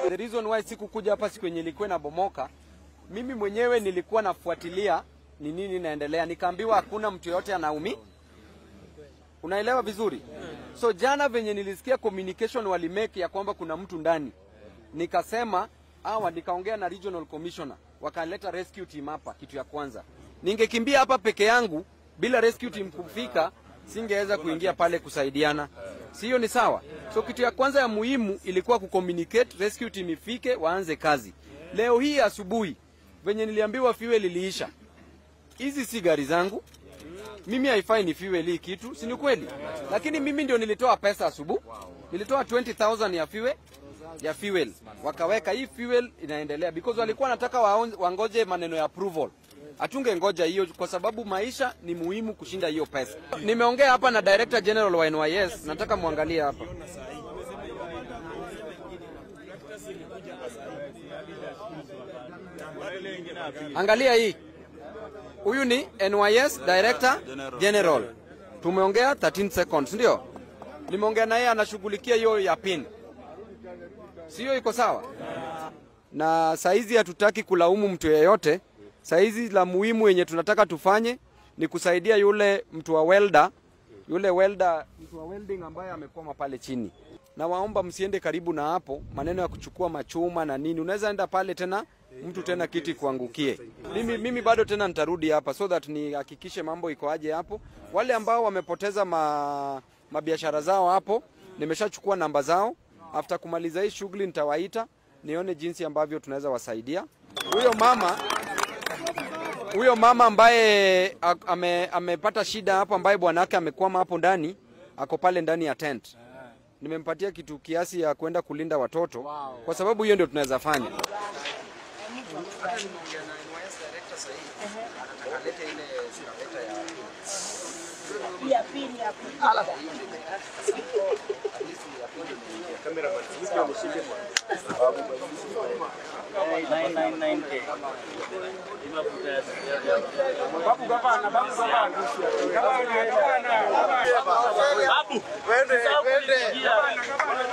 The reason why sikukuja hapa siku yenye ilikuwa inabomoka, mimi mwenyewe nilikuwa nafuatilia ni nini inaendelea, nikaambiwa hakuna mtu yoyote anaumi. Unaelewa vizuri? So jana venye nilisikia communication walimake ya kwamba kuna mtu ndani, nikasema hawa, nikaongea na regional commissioner, wakaleta rescue team hapa. Kitu ya kwanza, ningekimbia hapa peke yangu bila rescue team kufika, singeweza kuingia pale kusaidiana, sio? Ni sawa. So kitu ya kwanza ya muhimu ilikuwa kucommunicate, rescue team ifike, waanze kazi. Leo hii asubuhi venye niliambiwa fuel iliisha, hizi si gari zangu mimi haifai ni fuel hii kitu, si ni kweli? Lakini mimi ndio nilitoa pesa asubuhi, nilitoa 20000 ya fuel ya fuel, wakaweka hii fuel inaendelea because walikuwa wanataka waon- wangoje maneno ya approval. Hatunge ngoja hiyo kwa sababu maisha ni muhimu kushinda hiyo pesa. Nimeongea hapa na Director General wa NYS, nataka muangalie hapa. Angalia hii. Huyu ni NYS Director General. Tumeongea 13 seconds, ndio? Nimeongea na yeye anashughulikia hiyo ya pin. Sio iko sawa? Na saizi hatutaki kulaumu mtu yeyote. Saizi la muhimu yenye tunataka tufanye ni kusaidia yule mtu wa welder, yule welder, mtu wa welding ambaye amekwama pale chini. Na waomba msiende karibu na hapo, maneno ya kuchukua machuma na nini. Unaweza enda pale tena mtu tena kiti kuangukie. Mimi, mimi bado tena nitarudi hapa so that nihakikishe mambo iko aje hapo. Wale ambao wamepoteza ma, mabiashara zao hapo, nimeshachukua namba zao. After kumaliza hii shughuli nitawaita nione jinsi ambavyo tunaweza wasaidia. Huyo mama huyo mama ambaye a- ame, amepata shida hapo, ambaye bwana wake amekwama hapo ndani, ako pale ndani ya tent. Nimempatia kitu kiasi ya kwenda kulinda watoto, kwa sababu hiyo ndio tunaweza fanya. ya pili ya pili. Babu, wende, wende.